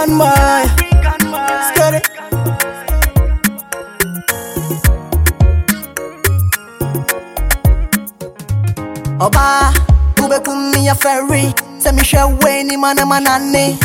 African boy. Scary. Oba, ube kumi ya ferry. Se mi shewe ni mana manane.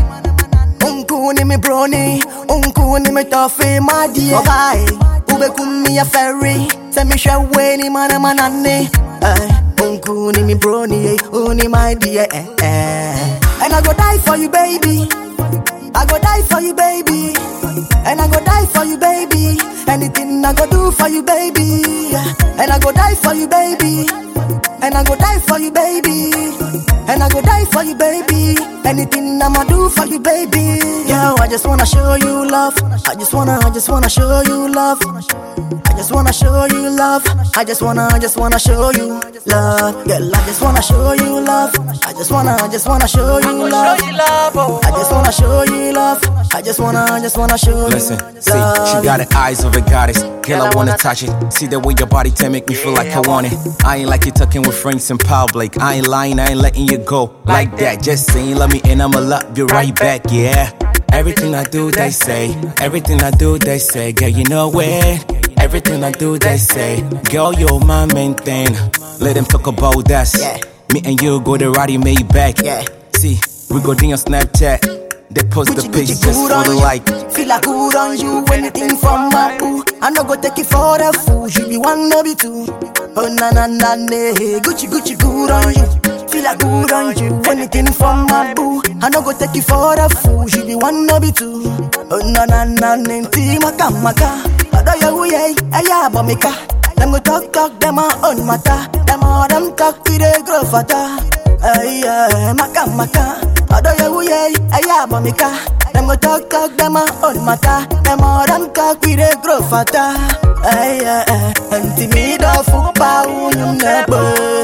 Unku ni mi brony, unku ni mi toffee my dear. Oba, eh, ube kumi ya ferry. Se mi shewe ni mana manane. Eh, unku ni mi brony, eh, uni my dear. Eh, eh. And I go die for you, baby. I go die for you, baby. And I go die for you, baby. Anything I go do for you, baby. And I go die for you, baby. And I go die for you, baby. And I go die for you, baby. Anything I'ma do for you, baby. Yo, I just wanna show you love. I just wanna, I just wanna show you love. I just wanna show you love. I just wanna, I just wanna show you love. Girl, I just wanna show you love. I just wanna, I just wanna show you love. I just wanna show you love. I just wanna, I just wanna show you Listen, see, love. she got the eyes of a goddess. Girl, I wanna touch it. See the way your body can make me feel like I want it. I ain't like you talking with friends in public. I ain't lying, I ain't letting you go like that. Just saying, love me and I'ma love you right back, yeah. Everything I do, they say. Everything I do, they say. Girl, you know it. Everything I do, they say. Girl, you're my main thing. Let them talk about us. Yeah. Me and you go to Roddy made back. Yeah. See, we go down on Snapchat. They post the Gucci, page Gucci, just good for on the you. like. Feel like good on you. Anything from my boo. I no go take it for the fool. You be one, no be two. Oh na na na na. Gucci Gucci good on you. Feel like good on you. Anything from my boo. I no go take it for the fool. You be one, no be two. Oh na na na na. Ti maka maka. Odo ya uye. Aya bomika. Them go talk talk. Them a own matter. Them all them talk. We dey grow fatter. Ay ay maka maka. Odo ya uye. Aya bomika. Them go talk talk, them a own matter. Them all them talk, we dey grow fatter. Ay, ay, ay. Anti me do fupa unyum nebo.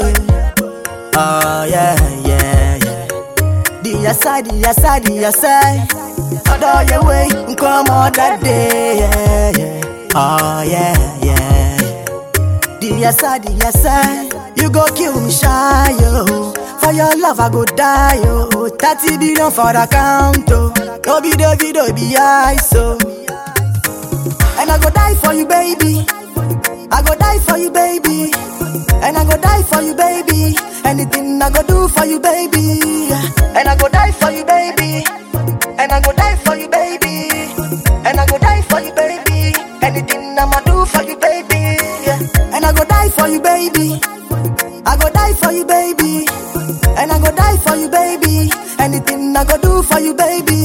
Oh yeah, yeah, yeah. The aside, the aside, the aside. Odo ya way, come on that day, yeah, yeah. Oh yeah, yeah, yeah. The aside, the aside. You go kill me shy, yo. For your love, I go die, yo. 30 billion for the count, oh. No be the video, be I, so. And I go die for you, baby. I go die for you, baby. And I go die for you, baby. Anything I go do for you, baby. And I go die for you, baby. And I go die for you, baby. And I go die for you, baby. Anything I'ma do for you, baby. And I go die for you, baby. I go die for you, baby. And I go die for you, baby. Anything I go do for you, baby.